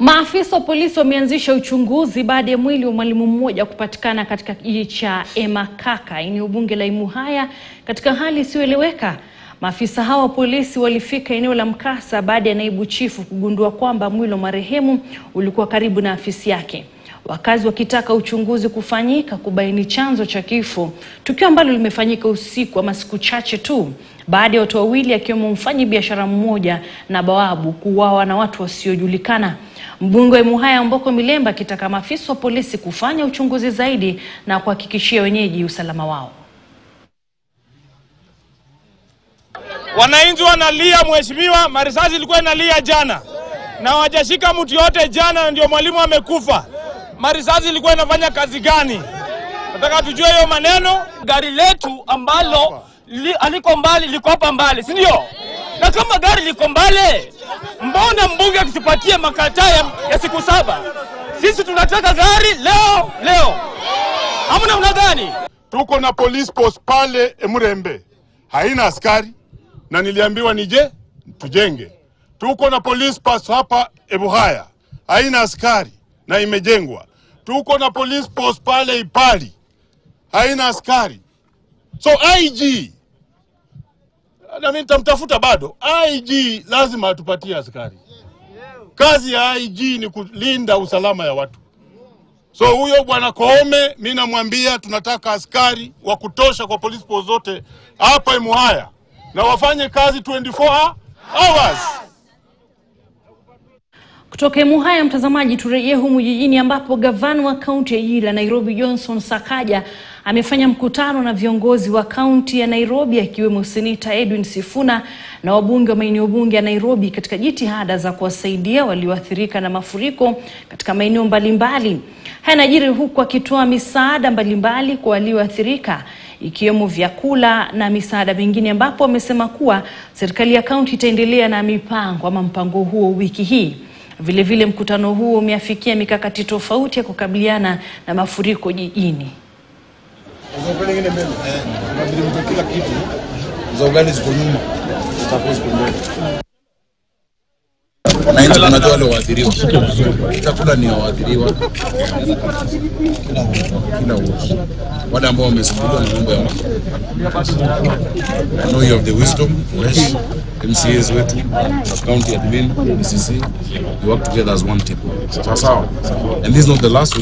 Maafisa wa polisi wameanzisha uchunguzi baada ya mwili wa mwalimu mmoja kupatikana katika kijiji cha Emakaka, eneo bunge la Imuhaya, katika hali isiyoeleweka. Maafisa hao wa polisi walifika eneo la mkasa baada ya naibu chifu kugundua kwamba mwili wa marehemu ulikuwa karibu na afisi yake, wakazi wakitaka uchunguzi kufanyika kubaini chanzo cha kifo, tukio ambalo limefanyika usiku ama siku chache tu baada ya watu wawili akiwemo mfanyi biashara mmoja na bawabu kuuawa na watu wasiojulikana. Mbunge wa Imuhaya Mboko Milemba akitaka maafisa wa polisi kufanya uchunguzi zaidi na kuhakikishia wenyeji usalama wao. Wananchi wanalia mheshimiwa, marisasi ilikuwa inalia jana na hawajashika mtu yote jana, na ndio mwalimu amekufa. Marisasi ilikuwa inafanya kazi gani? Nataka tujue hiyo maneno. Gari letu ambalo li, aliko mbali liko hapa mbali, si ndio? Na kama gari liko mbali, mbona mbunge akitupatia makataa ya, ya siku saba? Sisi tunataka gari leo leo, ama namna gani? Tuko na police post pale Emurembe, haina askari na niliambiwa nije tujenge. Tuko na police post hapa Ebuhaya, haina askari na imejengwa. Tuko na police post pale Ipali, haina askari. So IG na mimi nitamtafuta bado. IG lazima atupatie askari. Kazi ya IG ni kulinda usalama ya watu. So huyo bwana Koome, mi namwambia tunataka askari wa kutosha kwa police post zote hapa Imuhaya na wafanye kazi 24 hours. Kutoka Imuhaya, mtazamaji, turejee humu jijini ambapo gavana wa kaunti ya jiji la Nairobi Johnson Sakaja amefanya mkutano na viongozi wa kaunti ya Nairobi akiwemo seneta Edwin Sifuna na wabunge wa maeneo bunge ya Nairobi katika jitihada za kuwasaidia walioathirika na mafuriko katika maeneo mbalimbali. Haya yanajiri huku akitoa misaada mbalimbali kwa walioathirika ikiwemo vyakula na misaada mingine, ambapo amesema kuwa serikali ya kaunti itaendelea na mipango ama mpango huo wiki hii. Vilevile vile mkutano huo umeafikia mikakati tofauti ya kukabiliana na mafuriko jijini. kila kitu za ugali ziko nyuma, zitakuwa ziko mbele. Wananchi tunajua wale waathiriwa, chakula ni waathiriwa kila wiki, wale ambao wamesumbuliwa na mambo ya I know you have the wisdom, Wesh, MCAs wetu, county admin, DCC, you work together as one team. Sawa sawa. And this is not the last